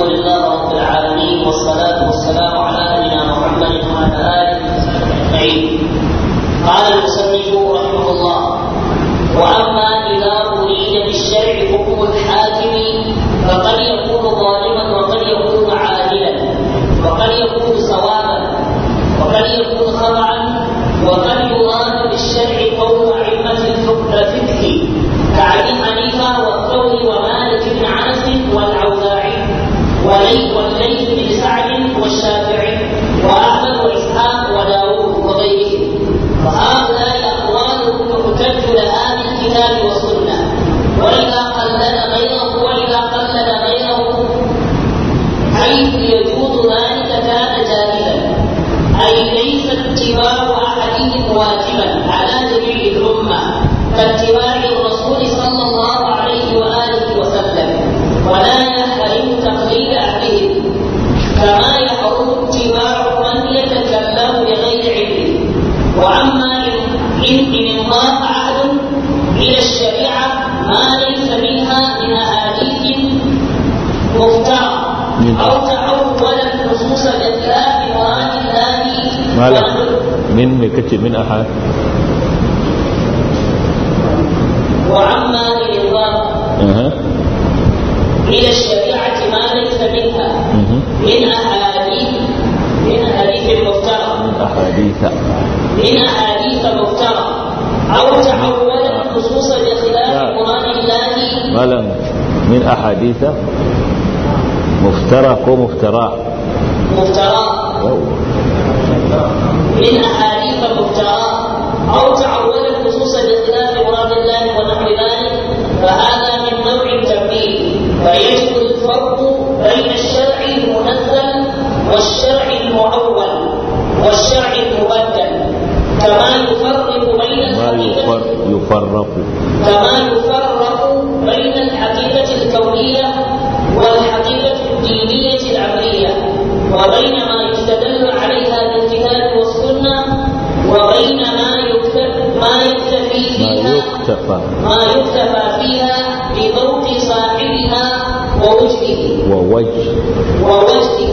لله رب العالمين والصلاة والسلام على نبينا محمد وعلى آله أجمعين قال المصنف رحمه الله وأما إذا أريد بالشرع حكم الحاكم فقد يكون ظالما وقد يكون عادلا وقد يكون صوابا وقد يكون خطأ وقد يراد بالشرع قول أئمة الفقه كأبي حنيفة والثوري ومالك بن أنس والأوزاعي والليث بن سعد والشافعي وأحمد وإسحاق وداوود وغيرهم وهؤلاء أقوالهم يحتج لها بالكتاب والسنة وإذا قلد غيره وإذا قلد غيره حيث يجوز ذلك كان جاهلا أي ليس اتباع أحدهم واجبا على جميع الأمة كاتباع الرسول صلى الله عليه وآله وسلم ولا يحرم تقليد أهلهم كما يحرم اتباع من يتكلم بغير علم وأما إن إن انضاف عهد إلى الشريعة ما ليس منها من أحاديث مفترى أو تعول النصوص بخلاف مراد الله malam min me kace min ahad وعما الإضافة aha إلى الشريعة ما ليس منها mhm من أحاديث من أحاديث مفترى min ahaditha من أحاديث مفترى أو تعول النصوص بخلاف نعم. مراد الله malam min ahaditha muftara ko muftara مفترى من أحاديث مفترى أو تعول النصوص بخلاف مراد الله ونحو ذلك فهذا من نوع التبديل فيجب الفرق بين الشرع المنزل والشرع المعول والشرع المبدل كما يفرق بين ما يفر الحقيقة يفرق كما يفرق بين الحقيقة الكونية والحقيقة الدينية العملية وبين ما يستدل عليها بالكتاب والسنة وبين ما يكتب ما يكتفي ما فيها يكتفى ما يكتفى فيها بذوق صاحبها ووجهه ووجه ووجهه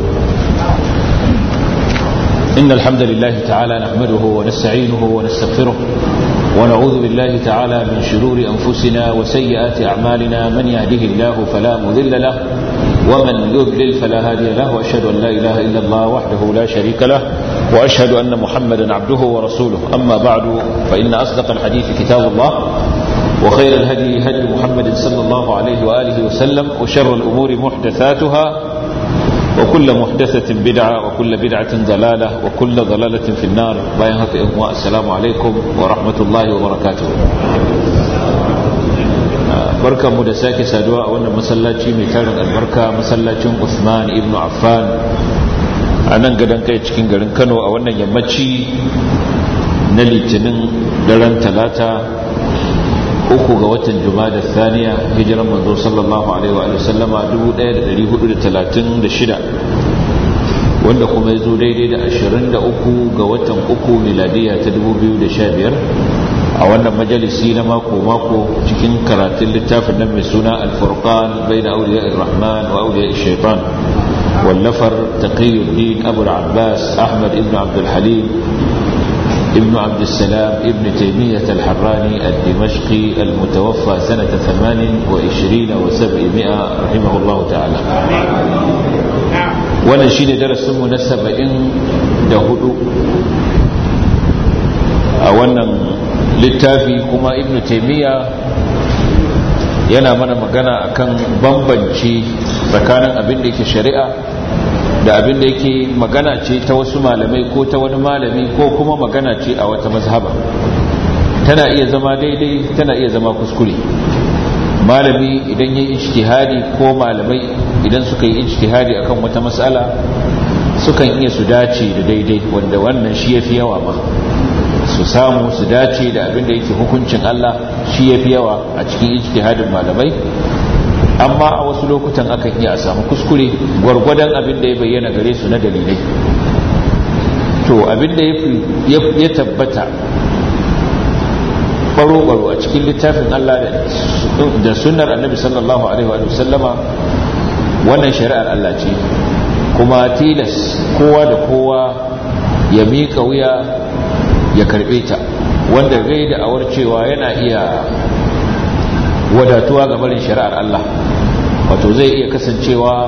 إن الحمد لله تعالى نحمده ونستعينه ونستغفره ونعوذ بالله تعالى من شرور أنفسنا وسيئات أعمالنا من يهده الله فلا مذل له ومن يضلل فلا هادي له وأشهد أن لا إله إلا الله وحده لا شريك له وأشهد أن محمدا عبده ورسوله أما بعد فإن أصدق الحديث كتاب الله وخير الهدي هدي محمد صلى الله عليه وآله وسلم وشر الأمور محدثاتها وكل محدثة بدعة وكل بدعة ضلالة وكل ضلالة في النار باين هكا إخوة السلام عليكم ورحمة الله وبركاته barka mu da sake saduwa a wannan masallaci mai tarin albarka masallacin Usman ibn Affan a nan gadon kai cikin garin Kano a wannan yammaci na litinin daren talata uku ga watan jumada thaniya hijiran manzo sallallahu alaihi wa sallama 1436 wanda kuma ya zo daidai da 23 ga watan uku miladiya ta 2015 a wannan majalisi na mako-mako cikin karatun littafin nan mai suna alfurqan bai da auliya rahman wa auliya shaitan wallafar taqiyuddin abu abbas ahmad ibn abdul halim ابن عبد السلام ابن تيمية الحراني الدمشقي المتوفى سنة ثمان وعشرين وسبعمائة رحمه الله تعالى wannan shi ne darasinmu na saba'in da hudu a wannan littafi kuma ibn taimiyya yana mana magana akan bambanci tsakanin abin da yake shari'a da abin da yake magana ce ta wasu malamai ko ta wani malami ko kuma magana ce a wata mazhaba tana iya zama daidai tana iya zama kuskure malami idan yi ijtihadi ko malamai idan suka yi ijtihadi akan wata matsala sukan iya su dace da daidai wanda wannan shi yafi yawa ma su samu su dace da abin da yake hukuncin Allah shi yafi yawa a cikin ijtihadin malamai amma a wasu lokutan akan iya a samu kuskure gwargwadon abin da ya bayyana gare su na dalilai to abin da ya tabbata baro-baro a cikin littafin Allah da sunnar annabi sallallahu alaihi wa sallama wannan shari'ar Allah ce kuma tilas kowa da kowa ya miƙa wuya ya karɓe ta wanda gai da awar cewa yana iya wadatuwa ga barin shari'ar Allah wato zai iya kasancewa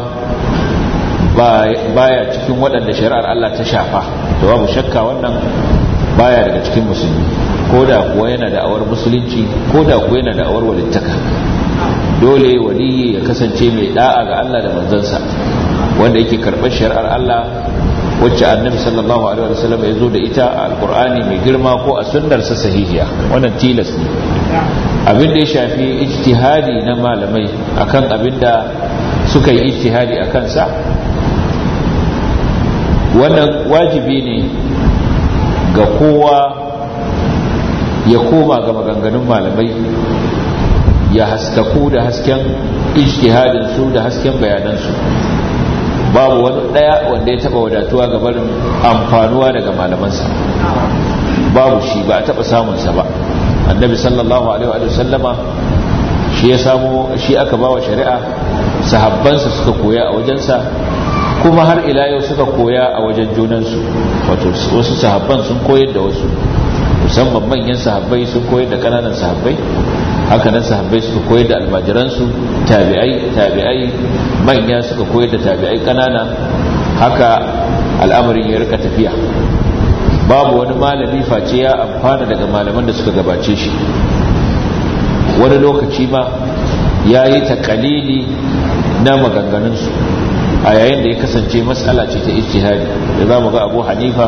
baya cikin waɗanda shari'ar Allah ta shafa to babu shakka wannan baya daga cikin musulmi ko da kuwa yana da awar musulunci ko da kuwa yana da awar walittaka dole waliyi ya kasance mai da'a ga Allah da manzansa wanda yake karɓar shari'ar Allah wacce annabi sallallahu alaihi wasallam ya zo da ita a alkur'ani mai girma ko a sunnarsa sahihiya wannan tilas ne abin da ya shafi ijtihadi na malamai akan abin da suka yi ijtihadi a kansa wannan wajibi ne ga kowa ya koma ga maganganun malamai ya haskaku da hasken ijtihadinsu da hasken bayanansu babu wani daya wanda ya taba wadatuwa ga barin amfanuwa daga malamansa babu shi ba a taba samunsa ba annabi sallallahu alaihi wa sallama shi ya samu shi aka bawa shari'a sahabbansa suka koya a wajensa kuma har ila yau suka koya a wajen junansu wato wasu sahabban sun koyar da wasu musamman manyan sahabbai sun koyar da kananan sahabbai haka nan sahabbai suka koyar da almajiransu tabi'ai tabi'ai manya suka koyar da tabi'ai kanana haka al'amarin ya rika tafiya babu wani malami face ya amfana daga malaman da suka gabace shi wani lokaci ma ya yi takalili na maganganunsu a yayin da ya kasance matsala ce ta ijtihadi da za mu ga abu hanifa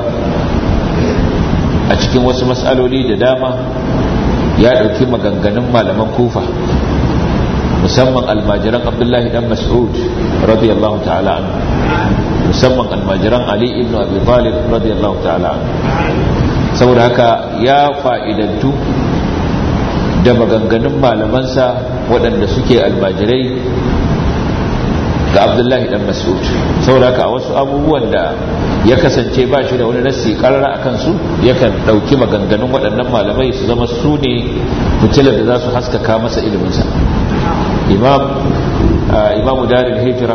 a cikin wasu matsaloli da dama ya ɗauki maganganun malaman kufa musamman almajiran abdullahi dan mas'ud radiyallahu ta'ala anhu musamman almajiran ali ibn abi talib radiyallahu ta'ala anhu saboda haka ya fa'idantu da maganganun malamansa waɗanda suke almajirai ga abdullahi dan mas'ud saboda haka a wasu abubuwan da ya kasance ba shi da wani nassi karara a kansu yakan ɗauki maganganun waɗannan malamai su zama su ne fitilar da za su haskaka masa iliminsa imam imamu daril hijira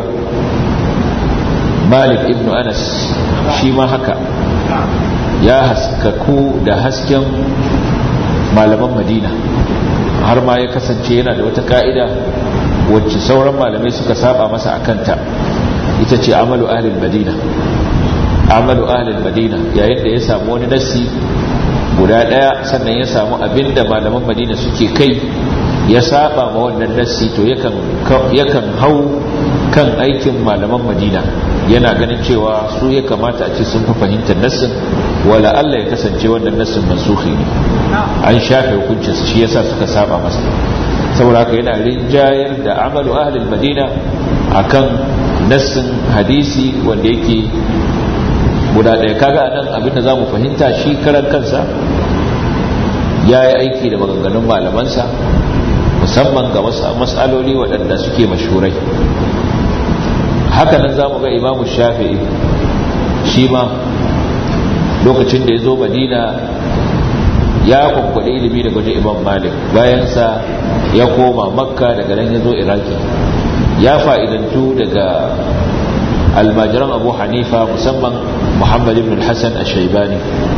malik ibn anas shi ma haka ya haskaku da hasken malaman madina har ma ya kasance yana da wata ka'ida wacce sauran malamai suka saba masa a kanta ita ce amalu ahlul madina amalu ahlul madina yayin da ya samu wani nassi guda daya sannan ya samu abinda malaman madina suke kai ya saba ma wannan nassi to yakan yakan hau kan aikin malaman madina yana ganin cewa su ya kamata a ce sun fi fahimtar nassin wala Allah ya kasance wannan nassin mansuhi ne an shafe hukuncin shi yasa suka saba masa saboda haka yana rinjayar da amalu ahlul madina akan nassin hadisi wanda yake guda ɗaya kaga nan abinda za mu fahimta shi karan kansa ya yi aiki da maganganun malamansa musamman ga matsaloli waɗanda suke mashurai haka nan za mu ga imamu shafi'i shi ma lokacin da ya zo madina ya kwakwada ilimi daga wajen imam malik bayansa ya koma makka daga nan ya zo iraki ya fa'idantu daga almajiran abu hanifa musamman muhammad ibn hassan a shaibani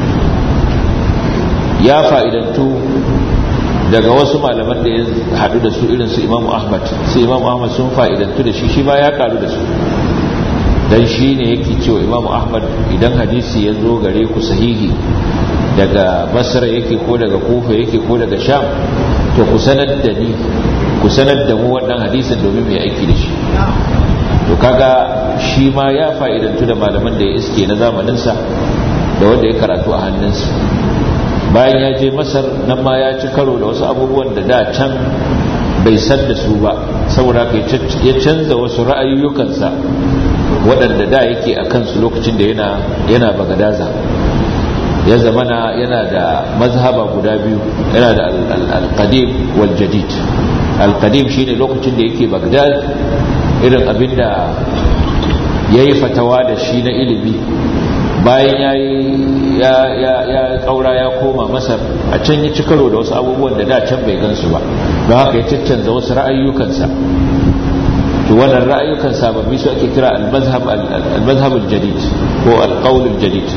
ya fa'idantu daga wasu malaman da ya haɗu da su irin su imamu ahmad su imamu ahmad sun fa'idantu da shi shi ma ya karu da su dan shi ne yake cewa imamu ahmad idan hadisi ya zo gare ku sahihi daga basra yake ko daga kufa yake ko daga sham to ku sanar da ni ku sanar da mu wannan hadisin domin mai aiki da shi to kaga shi ma ya fa'idantu da malaman da ya iske na zamaninsa da wanda ya karatu a hannunsa bayan ya je masar nan ma ya ci karo da wasu abubuwan da da can bai san da su ba saboda haka ya canza wasu ra'ayoyukansa waɗanda da yake a kansu lokacin da yana yana bagadaza ya zamana yana da mazhaba guda biyu yana da al-qadim wal jadid al-qadim shine lokacin da yake bagdad irin abinda yayi fatawa da shi na ilimi bayan yayi ya ya ya kaura ya koma masar a can ya ci karo da wasu abubuwan da da can bai gansu ba don haka ya caccanza wasu ra'ayyukansa to wannan ra'ayukan sababbi su ake kira al-mazhab al-jadid ko al-qawl al-jadid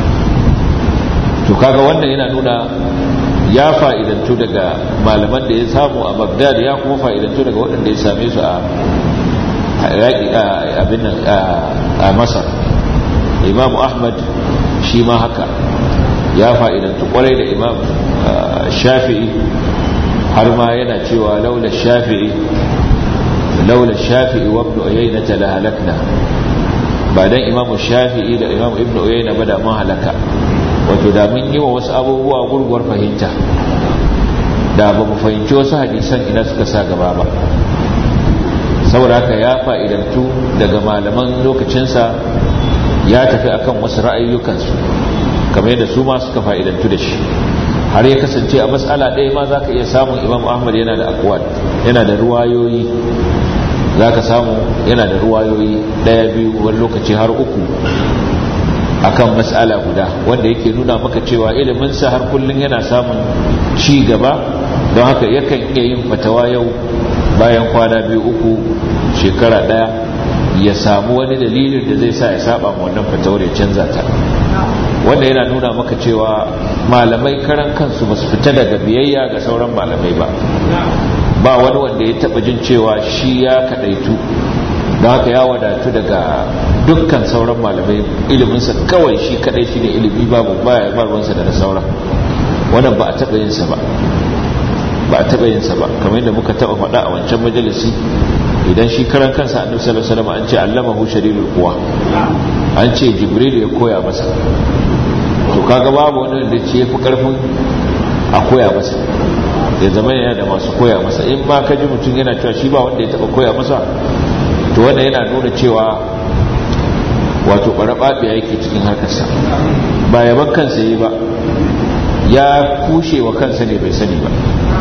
to kaga wannan yana nuna ya fa'idantu daga malaman da ya samu a Baghdad ya kuma fa'idantu daga waɗanda ya same su a abin a Masar Imam Ahmad shi ma haka ya fa'idantu kwarai da Imam Shafi'i har ma yana cewa laula Shafi'i laula Shafi'i wa Ibn Uyayna la halakna ba dan Imam Shafi'i da Imam Ibn Uyayna ba da mun halaka wato da mun yi wa wasu abubuwa gurguwar fahimta da ba mu fahimci wasu hadisan ina suka sa gaba ba saboda haka ya fa'idantu daga malaman lokacinsa ya tafi akan wasu ra'ayyukansu kamar yadda su ma suka fa'idantu da shi har ya kasance a matsala ɗaya ma za ka iya samun imam ahmad yana da akwad yana da ruwayoyi za ka samu yana da ruwayoyi ɗaya biyu wani lokaci har uku akan matsala guda wanda yake nuna maka cewa iliminsa har kullum yana samun ci gaba don haka yakan iya yin fatawa yau bayan kwana biyu uku shekara daya ya samu wani dalilin da zai sa ya saba wannan fatawar ya canza ta wanda yana nuna maka cewa malamai karan kansu ba su fita daga biyayya ga sauran malamai ba ba wani wanda ya taba jin cewa shi ya kadaitu don haka ya wadatu daga dukkan sauran malamai iliminsa kawai shi kadai shi ne ilimi babu baya barwansa da na sauran wannan ba a taba yinsa ba ba a taɓa yinsa ba kamar yadda muka taɓa faɗa a wancan majalisi idan shi karan kansa annabi sallallahu alaihi wasallam an ce allamahu shadidul quwa an ce jibril ya koya masa to kaga babu wani da ce yafi karfin a koya masa ya zama yana da masu koya masa in ma ka ji mutum yana cewa shi ba wanda ya taɓa koya masa to wanda yana nuna cewa wato ɓaraɓaɓe yake cikin harkarsa ba yaban kansa yi ba ya kushe wa kansa ne bai sani ba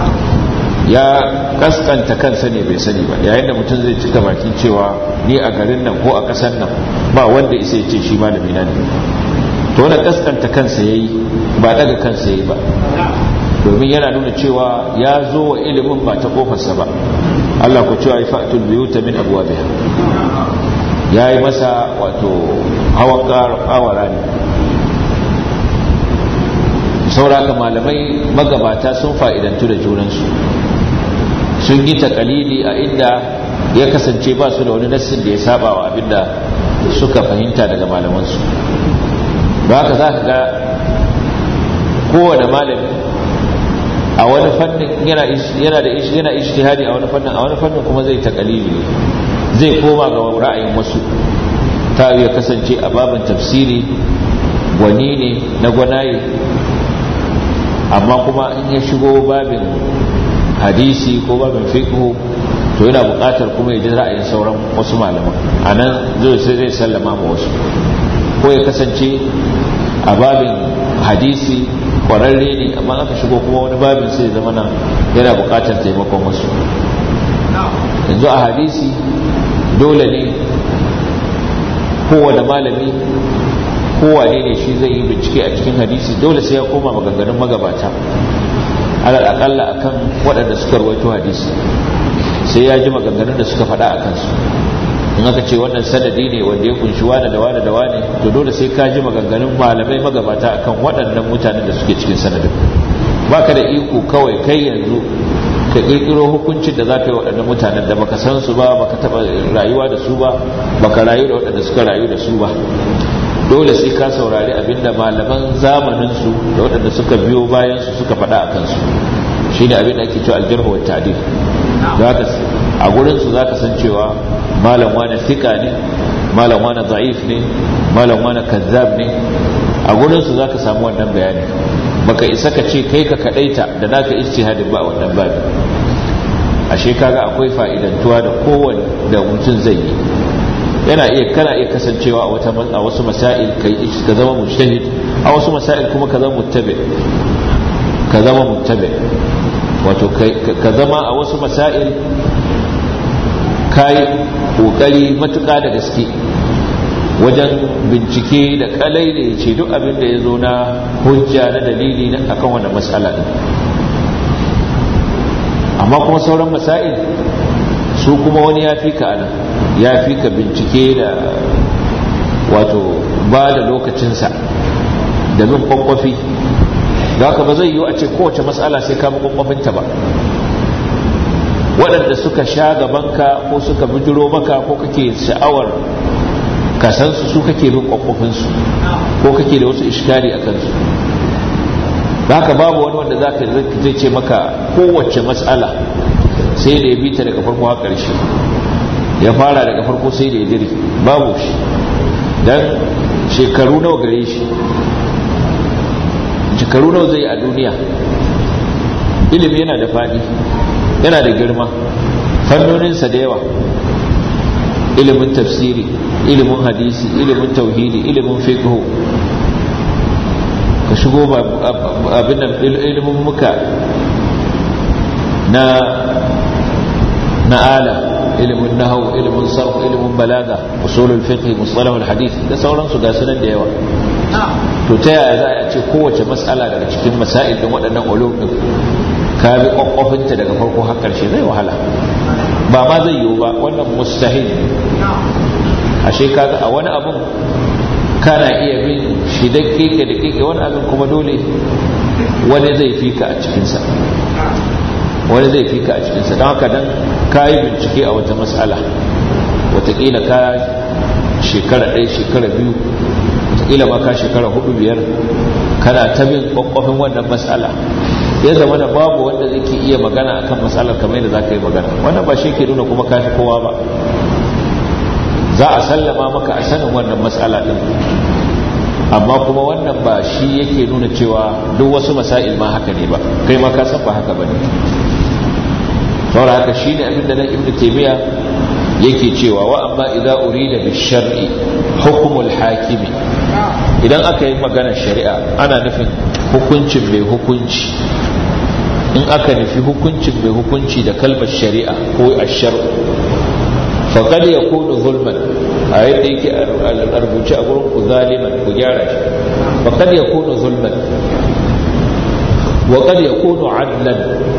ya kaskanta kansa ne bai sani ba yayin da mutum zai cika bakin cewa ni a garin nan ko a ƙasar nan ba wanda isa ya ce shi malami na ne to wanda kaskanta kansa yayi ba daga kansa yayi ba domin yana nuna cewa ya zo wa ilimin ba ta kofarsa ba Allah ku cewa ifatul biyuta min abwabiha yayi masa wato hawan kawara ne sauraka malamai magabata sun fa'idantu da junansu sun yi takalidi a inda ya kasance ba su da wani nassin da ya saba wa abinda suka fahimta daga malamansu ba haka za ka ga kowane malami a wani fannin yana da yana ishtihadi a wani fannin a wani fannin kuma zai takalidi zai koma ga ra'ayin wasu ta ya kasance a babin tafsiri gwani ne na gwanaye amma kuma in ya shigo babin hadisi ko babin fiqh to yana buƙatar kuma ya ji ra'ayin sauran wasu malaman a nan zai sai zai sallama ma wasu ko ya kasance a babin hadisi kwararre ne amma aka shigo kuma wani babin sai zama nan yana buƙatar taimakon wasu yanzu a hadisi dole ne kowane malami kowane ne shi zai yi bincike a cikin hadisi dole sai ya koma maganganun magabata alal akalla akan waɗanda suka rawaito hadisi sai ya ji maganganun da suka faɗa a kansu in aka ce wannan sanadi ne wanda ya kunshi wane da wane da wane to dole sai ka ji maganganun malamai magabata akan waɗannan mutanen da suke cikin sanadin baka da iko kawai kai yanzu ka kirkiro hukuncin da za ka yi waɗannan mutanen da baka san su ba baka taɓa rayuwa da su ba baka rayu da waɗanda suka rayu da su ba dole sai ka saurari abinda malaman zamaninsu da waɗanda suka biyo bayansu suka faɗa a kansu shi ne abin da ake cewa aljarhu wa ta'dil a gurinsu za ka san cewa malam wani fika ne malam wani za'if ne malam wani kazzab ne a gurinsu za ka samu wannan bayani baka isa ka ce kai ka kaɗaita da naka ijtihadin ba a wannan babi ashe kaga akwai fa'idantuwa da kowanne da mutum zai yi yana iya kana iya kasancewa a wata a wasu masail kai ka zama mujtahid a wasu masail kuma ka zama muttabi ka zama muttabi wato ka zama a wasu masail kai kokari matuƙa da gaske wajen bincike da kalai da ya ce duk abin da ya zo na hujja na dalili na akan wannan matsala din amma kuma sauran masail su kuma wani ya fi ka anan ya fi ka bincike da wato ba da lokacinsa da bin kwakwafi da haka ba zai yiwu a ce kowace matsala sai ka bi kwakwafinta ba waɗanda suka sha gabanka ko suka bijiro maka ko kake sha'awar kasansu su kake bin kwakwafinsu ko kake da wasu ishkari a kansu haka babu wani wanda za ka zai ce maka kowace matsala sai da ya bi ta daga farko har ƙarshe ya fara daga farko sai da ya dire babu shi don shekaru nawa gare shi shekaru nawa zai a duniya ilimi yana da faɗi yana da girma fannoninsa da yawa ilimin tafsiri ilimin hadisi ilimin tauhidi ilimin fiqh ka shigo abin nan ilimin muka na na ala ilimin nahau ilimin sarf ilimin balaga usulul fiqh mustalah al hadith da sauransu ga sunan da yawa to ta yaya za a ce kowace mas'ala daga cikin masail din waɗannan ulum din ka bi kwakwafinta daga farko har ƙarshe zai wahala ba ma zai yiwu ba wannan mustahil ashe kaga a wani abun kana iya bin shi da keke da keke wani abin kuma dole wani zai fi ka a cikinsa wani zai fi ka a cikinsa don haka dan ka yi bincike a wata matsala watakila ka shekara ɗaya shekara biyu watakila ma ka shekara hudu biyar kana ta bin kwakwafin wannan matsala ya zama da babu wanda zai ke iya magana akan matsalar kamar yadda za ka yi magana wannan ba shi ke nuna kuma kafi kowa ba za a sallama maka a sanin wannan matsala din amma kuma wannan ba shi yake nuna cewa duk wasu masail ma haka ne ba kai ma ka san ba haka bane saboda haka shine abin da nan ibnu taymiya yake cewa wa amma idza urida bi shar'i hukmul hakimi idan aka yi maganar shari'a ana nufin hukuncin mai hukunci in aka nufi hukuncin mai hukunci da kalmar shari'a ko ashar faƙad ya kunu zulman a yadda yake a rubuce a gurin ku zaliman ku gyara shi faƙad ya kunu zulman waƙad ya kunu adlan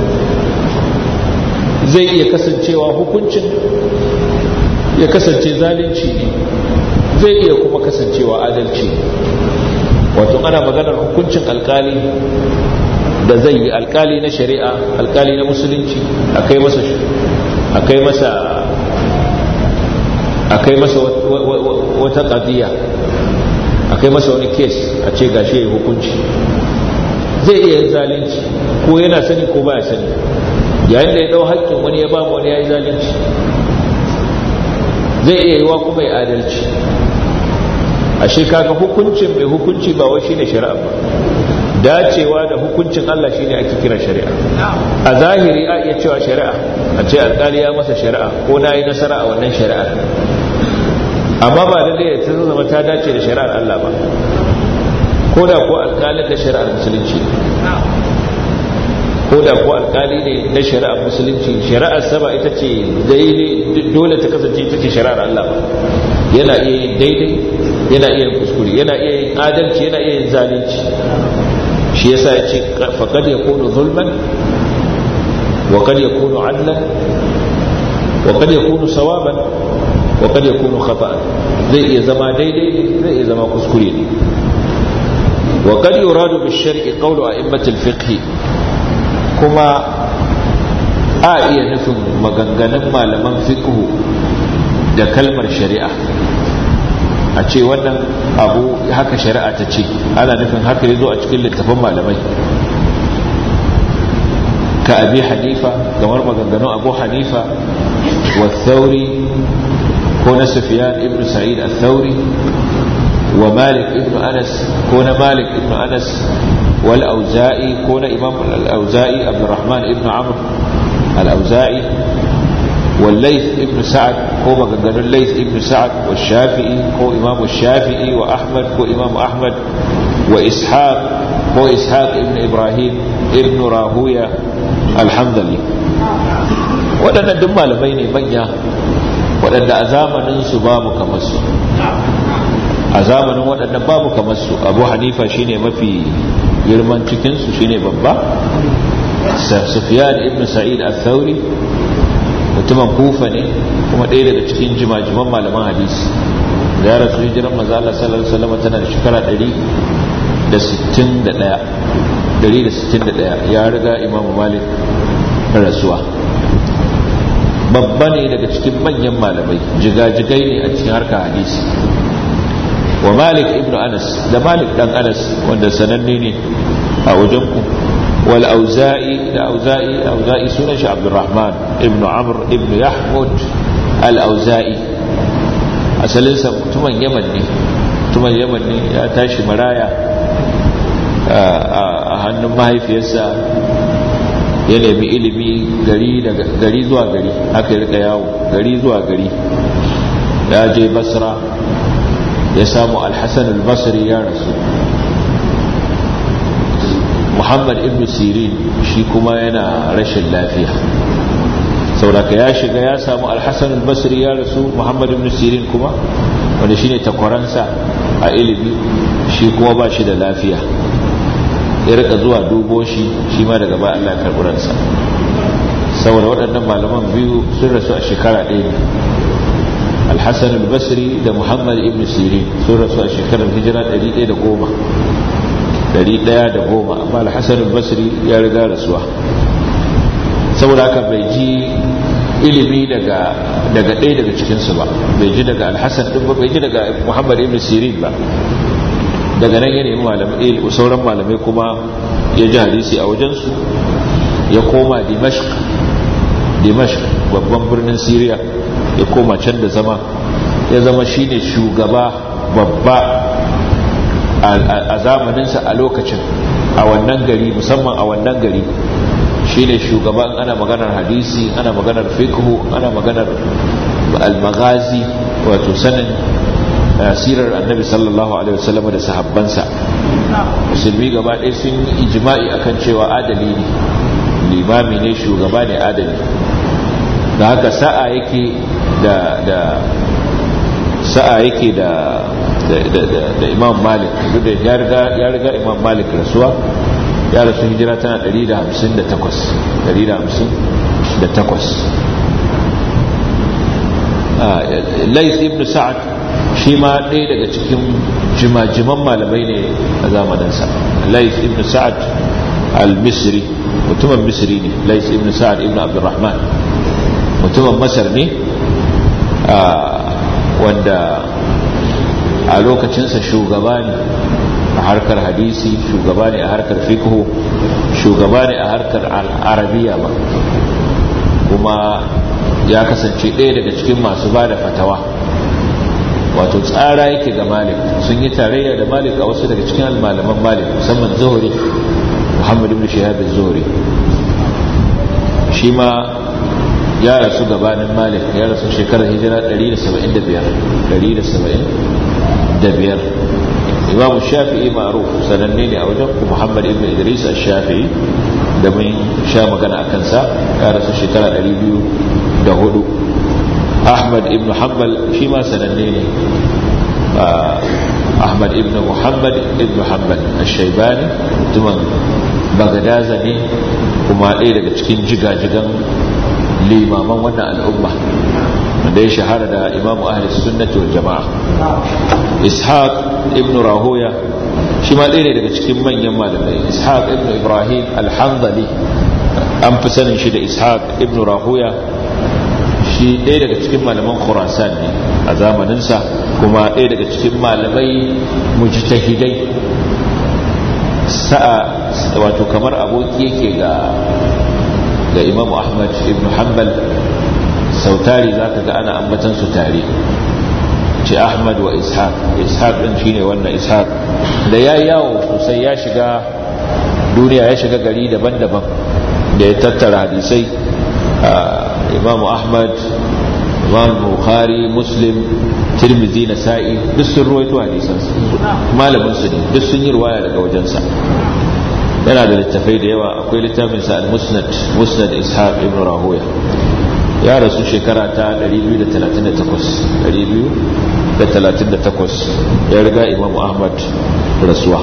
zai iya kasancewa hukuncin ya kasance zalunci ne zai iya kuma kasancewa adalci wato ana maganar hukuncin alkali da zai yi alkali na shari'a alkali na musulunci akai masa akai masa akai masa wata qadiya akai masa wani kes a ce gashi yayi hukunci zai iya yin zalunci ko yana sani ko baya sani yayin da ya dau haƙƙin wani ya ba wani yayi zalunci zai iya yiwa kuma ya adalci ashe kaga hukuncin mai hukunci ba wai shine shari'a ba dacewa da hukuncin Allah shine ake kira shari'a a zahiri a iya cewa shari'a a ce alƙali ya masa shari'a ko na yi nasara a wannan shari'ar amma ba da da ta zama ta dace da shari'ar Allah ba ko da ko alƙalin da shari'ar musulunci ko da ko alƙali ne na shari'ar musulunci shari'ar sama ita ce daidai dole ta kasance ita ce shari'ar Allah ba yana iya yin daidai yana iya yin kuskure yana iya yin adalci yana iya yin zalunci shi yasa ya ce faqad yakunu zulman wa qad yakunu adlan wa qad yakunu sawaban wa qad yakunu khata'an zai iya zama daidai ne zai iya zama kuskure ne wa qad yuradu bi shar'i qawlu a'immat al-fiqh kuma a iya nufin maganganun malaman fiqh da kalmar shari'a a ce wannan abu haka shari'a ta ce ana nufin haka ya zo a cikin littafin malamai ka abi hanifa kamar maganganun abu hanifa wa thauri ko na sufiyan ibn sa'id al-thauri wa malik ibn anas ko na malik ibn anas wal auza'i ko na imam al-auza'i abdurrahman ibn amr al-auza'i والليث ابن سعد هو مغنغن الليث ابن سعد والشافعي هو إمام الشافعي وأحمد هو إمام أحمد وإسحاق هو إسحاق ابن إبراهيم ابن راهوية الحمدلي waɗannan duk malamai ne manya waɗanda a zamaninsu babu kamar su a zamanin waɗannan babu kamar su abu hanifa shine mafi girman cikinsu shine babba sufyan ibn sa'id al-thawri mutumin kufa ne kuma ɗaya daga cikin jimajiman malaman hadisi da ya rasu hijiran maza Allah sallallahu alaihi wasallam tana da shekara 161 ya riga imamu malik rasuwa babba ne daga cikin manyan malamai jigajigai ne a cikin harkar hadisi wa malik ibn anas da malik dan anas wanda sananne ne a wajen ku wal auza'i da auza'i auza'i sunan shi abdurrahman ibn amr ibn yahmud al auza'i asalin sa mutumin yaman ne mutumin yaman ne ya tashi maraya a hannun mahaifiyarsa ya nemi ilimi gari zuwa gari haka ya rika yawo gari zuwa gari ya je basra ya samu alhassan albasri ya rasu muhammad ibn sirin shi kuma yana rashin lafiya sauraka ya shiga ya samu alhassan albasri ya rasu muhammad ibn sirin kuma wanda shine takwaransa a ilimi shi kuma ba shi da lafiya ya rika zuwa dubo shi shi ma daga ba Allah karɓi ransa saboda waɗannan malaman biyu sun rasu a shekara ɗaya ne alhassan al-basri da muhammad ibn sirin sun rasu a shekarar hijira 110 110 amma alhassan al-basri ya riga rasuwa saboda haka bai ji ilimi daga daga ɗaya daga cikinsu ba bai ji daga alhassan ɗin ba bai ji daga muhammad ibn sirin ba daga nan ya nemi malamai sauran malamai kuma ya ji hadisi a wajensu ya koma dimashq dimashq babban birnin syria ya koma can da zama ya zama shine shugaba babba a zamaninsa a lokacin a wannan gari musamman a wannan gari shine shugaban ana maganar hadisi ana maganar fiqhu ana maganar al-maghazi wato sanin sirar annabi sallallahu alaihi wasallam da sahabbansa musulmi gaba ɗaya sun yi ijma'i akan cewa adali ne limami ne shugaba ne adali da haka sa'a yake da da sa'a yake da da imam malik duk da ya riga ya riga imam malik rasuwa ya rasu hijira tana 158 158 lais ibn sa'ad shi ma ɗaya daga cikin jimajiman malamai ne a zamaninsa lais ibn sa'ad al-misri mutumin misri ne lais ibn sa'ad ibn abdurrahman mutumin masar ne wanda a lokacinsa shugaba ne a harkar hadisi shugaba ne a harkar fiqhu shugaba ne a harkar arabiya ba kuma ya kasance ɗaya daga cikin masu ba da fatawa wato tsara yake ga malik sun yi tarayya da malik a wasu daga cikin almalaman malik musamman zuhuri muhammad ibn shihab zuhuri shi ma ya rasu gabanin malik ya rasu shekarar hijira 175 imamu shafi'i maruf sananne ne a wajen ku muhammad ibn idris al-shafi'i da mun sha magana a kansa ya rasu shekara 204 ahmad ibn hanbal shi ma sananne ne ahmad ibn muhammad ibn hanbal al-shaibani mutumin bagadaza ne kuma ɗaya daga cikin jigajigan limaman wannan al'umma wanda ya shahara da imamu ahli sunnati wal jama'a ishaq ibn rahoya shi ma ɗaya ne daga cikin manyan malamai ishaq ibn ibrahim al-hanzali an fi sanin shi da ishaq ibn rahoya shi ɗaya daga cikin malaman khurasan ne a zamaninsa kuma ɗaya daga cikin malamai mujtahidai sa'a wato kamar aboki yake ga ga imam ahmad ibn hanbal sautari za ka ga ana ambatan su tare ce ahmad wa ishaq ishaq din shine wannan ishaq da ya yawo sosai ya shiga duniya ya shiga gari daban-daban da ya tattara hadisai imam ahmad imam bukhari muslim tirmidhi nasa'i duk sun ruwaito hadisansu malamin su ne duk sun yi ruwaya daga wajensa yana da littafai da yawa akwai littafin sa al-musnad musnad ishaq ibn rahoya ya rasu shekara ta 238 238 ya riga imam ahmad rasuwa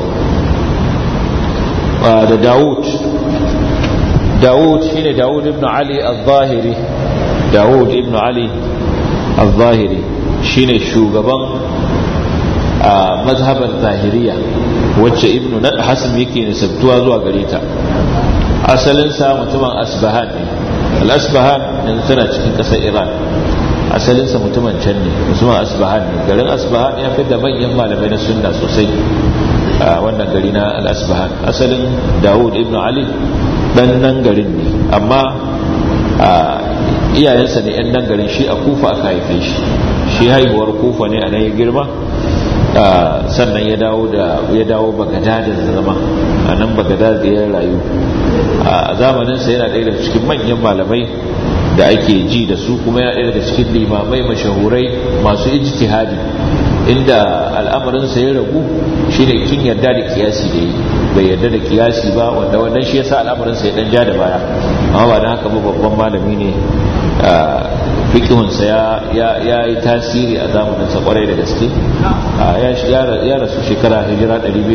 da daud daud shine daud ibn ali al-zahiri dawud ibn ali al-zahiri shine shugaban a mazhabar zahiriya wacce ibn hasan yake nisabtuwa zuwa gare ta asalinsa mutumin asbahan ne al-asbahan yanzu tana cikin ƙasar iran asalinsa mutumin can ne mutumin asbahan ne garin asbahan ya fi da manyan malamai na sunna sosai a wannan gari na al-asbahan asalin dawud ibn ali dan nan garin ne amma iyayensa ne yan nan garin shi a kufa aka haife shi shi haihuwar kufa ne a nan ya girma sannan ya dawo da ya dawo bagadad da zama a nan bagadad ya rayu a zamaninsa yana ɗaya daga cikin manyan malamai da ake ji da su kuma yana ɗaya daga cikin limamai mashahurai masu ijtihadi inda al'amarinsa ya ragu shine kin yarda da kiyasi da yi bai yarda da kiyasi ba wanda wannan shi yasa al'amarinsa ya dan ja da baya amma ba dan haka ba babban malami ne fikihunsa ya yi tasiri a zamaninsa kwarai da gaske ya rasu shekara hijira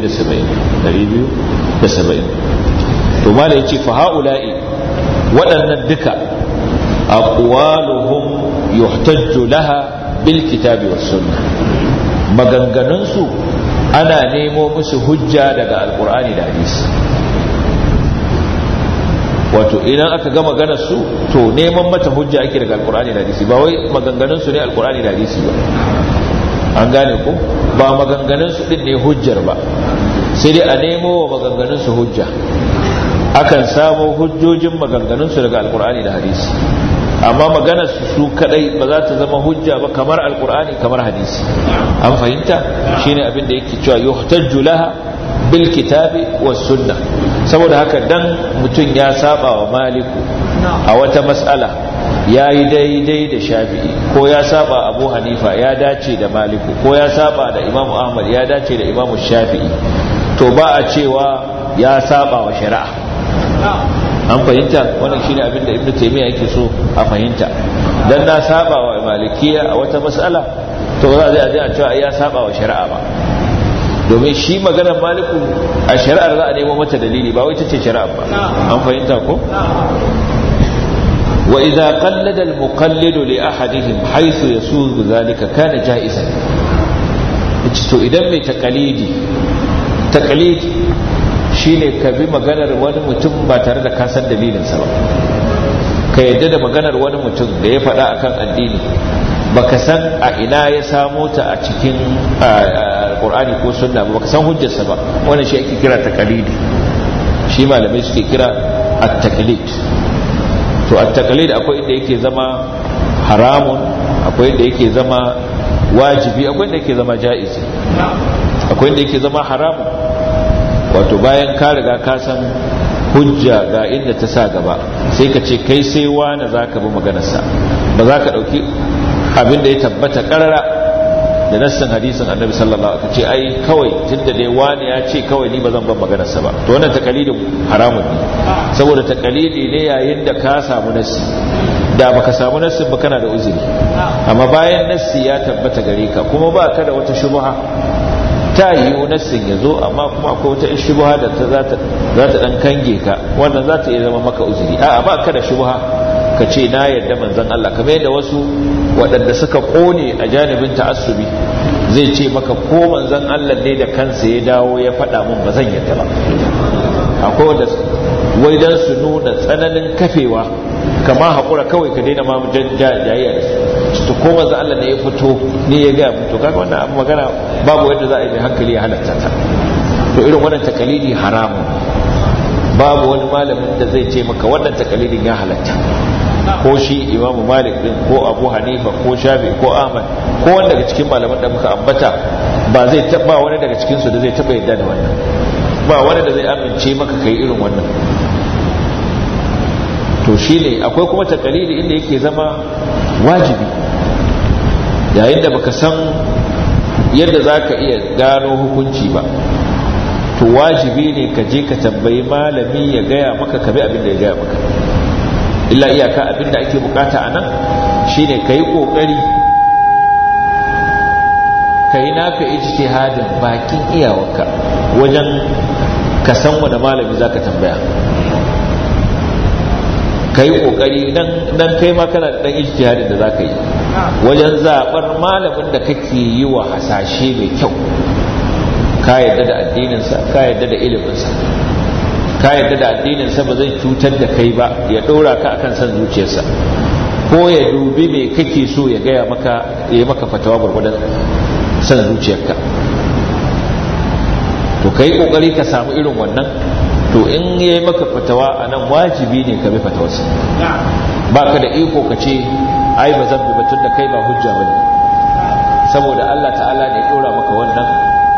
270 to mala ya ce fa ha'ula'i waɗannan duka aqwaluhum yuhtajju laha bil kitabi was sunnah maganganunsu ana nemo musu hujja daga alkur'ani da hadisi wato idan aka ga maganar su to neman mata hujja ake daga alkur'ani da hadisi ba wai maganganun su ne alkur'ani da hadisi ba an gane ko ba maganganun su din ne hujjar ba sai dai a nemo wa maganganun su hujja akan samo hujjojin maganganun su daga alkur'ani da hadisi amma maganar su su kadai ba za ta zama hujja ba kamar alkur'ani kamar hadisi an fahimta shine abin da yake cewa yuhtajju laha bil kitabi was sunnah saboda haka dan mutum ya saba wa maliku a wata mas'ala ya yi daidai da shafi'i ko ya saba abu hanifa ya dace da maliku ko ya saba da imamu ahmad ya dace da imamu shafi'i to ba a cewa ya saba wa shari'a an fahimta wannan shine abin da ibnu taymiya yake so a fahimta dan na saba wa malikiya a wata mas'ala to ba za a je a cewa ya saba wa shari'a ba domin shi maganar maliku a shari'ar za a nemo mata dalili ba wai ta ce shari'ar ba an fahimta ko wa idza qallada al muqallidu li ahadihim haythu yasuzu zalika kana jaizan to idan mai taqalidi taqlid shine ka bi maganar wani mutum ba tare da ka san dalilinsa ba ka yadda da maganar wani mutum da ya faɗa akan addini baka san a ina ya samo ta a cikin alkur'ani ko sunna ba baka san hujjarsa ba wannan shi ake kira taqlidi shi malamai suke kira at-taqlid to at-taqlid akwai inda yake zama haramun akwai inda yake zama wajibi akwai inda yake zama jaizi akwai inda yake zama haramun wato bayan ka riga ka san hujja ga inda ta sa gaba sai ka ce kai sai wani za ka bi maganarsa ba za ka ɗauki abin da ya tabbata ƙarara da nassin hadisin annabi sallallahu alaihi wasallam ce ai kawai tunda dai wani ya ce kawai ni ba zan ban maganarsa ba to wannan takalidin haramun ne saboda takalidi ne yayin da ka samu nassi da baka samu nassin ba kana da uzuri amma bayan nassi ya tabbata gare ka kuma ba ka da wata shubha ta yiwu nassin ya zo amma kuma akwai wata shubha da ta za ta dan kange ka wannan za ta iya zama maka uzuri a'a ba ka da shubha ka ce na yarda manzon Allah kamar yadda wasu waɗanda suka kone a janibin ta'assubi zai ce maka ko manzon Allah ne da kansa ya dawo ya faɗa mun ba zan yarda ba akwai wanda wai dan su nuna tsananin kafewa kama haƙura kawai ka daina ma jayayya da su to ko manzo Allah ne ya fito ne ya ga to kaga wannan abu magana babu yadda za a yi hankali ya halatta ta to irin wannan takalidi haramun babu wani malamin da zai ce maka wannan takalidin ya halatta ko shi imamu malik din ko abu hanifa ko shafi ko ahmad ko wanda daga cikin malaman da muka ambata ba zai taba wani daga cikin su da zai taba yadda da wannan ba wani da zai amince maka kai irin wannan to shine akwai kuma takalidi inda yake zama wajibi yayin da baka san yadda za ka iya gano hukunci ba to wajibi ne ka je ka tambayi malami ya gaya maka kabi abin da ya gaya maka illa iyaka abin da ake bukata a nan shine ka yi kokari ka yi naka ijtihadin bakin iyawarka wajen ka san wani malami za ka tambaya kai kokari dan kai ma kana da dan ijtihadin da zaka yi wajen zabar malamin da kake yi wa hasashe mai kyau ka yadda da addininsa ka yadda da iliminsa ka yadda da addininsa ba zai cutar da kai ba ya ɗora ka akan san zuciyarsa ko ya dubi me kake so ya gaya maka ya maka fatawa gwargwadon san zuciyarka to kai kokari ka samu irin wannan to in ya yi maka fatawa a nan wajibi ne ka bi fatawarsa ba ka da iko ka ce ai ba zan bi batun da kai ba hujja ba ne saboda Allah ta'ala ne ya ɗora maka wannan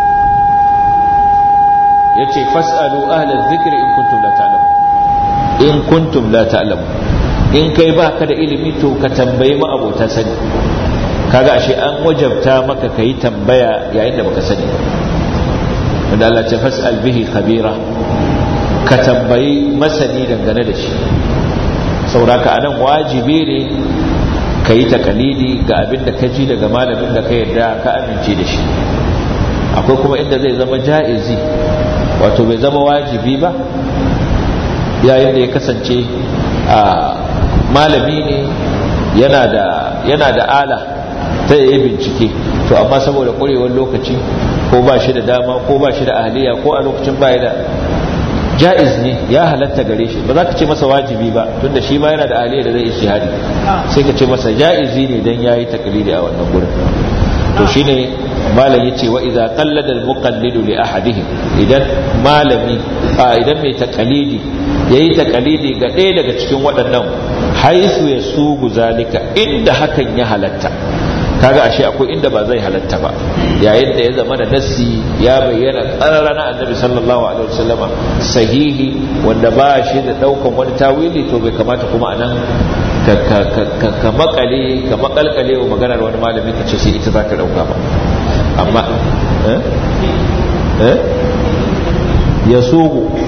ya ce fas'alu ahlal zikri in kuntum la ta'lamu in kuntum la ta'lamu in kai ba ka da ilimi to ka tambayi ma abota sani kaga ashe an wajabta maka kai tambaya yayin da baka sani wanda Allah ce fas'al bihi khabira ka tambayi masani dangane da shi sauraka anan wajibi ne ka yi takalidi ga abin da ka ji daga malamin da ka yarda ka amince da shi akwai kuma inda zai zama ja'izi wato bai zama wajibi ba yayin da ya kasance a malami ne yana da yana da ala ta yi bincike to amma saboda ƙwarewar lokaci ko ba shi da dama ko ba shi da ahliya ko a lokacin baya da ja'iz ne ya halatta gare shi ba za ka ce masa wajibi ba tunda shi ma yana da ahliya da zai ishihadi sai ka ce masa ja'izi ne dan yayi taklidi a wannan gurin to shine malam yace wa idza qallada al muqallidu li ahadihim idan malami idan mai taqalidi yayi taqalidi ga ɗaya daga cikin waɗannan haisu ya sugu zalika inda hakan ya halatta kaga ashe akwai inda ba zai halatta ba yayin da ya zama da nassi ya bayyana tsarara na annabi sallallahu alaihi wasallama sahihi wanda ba shi da daukan wani tawili to bai kamata kuma anan ka makale ka makalkale wa maganar wani malami ka ce sai ita zaka dauka ba amma eh eh yasugu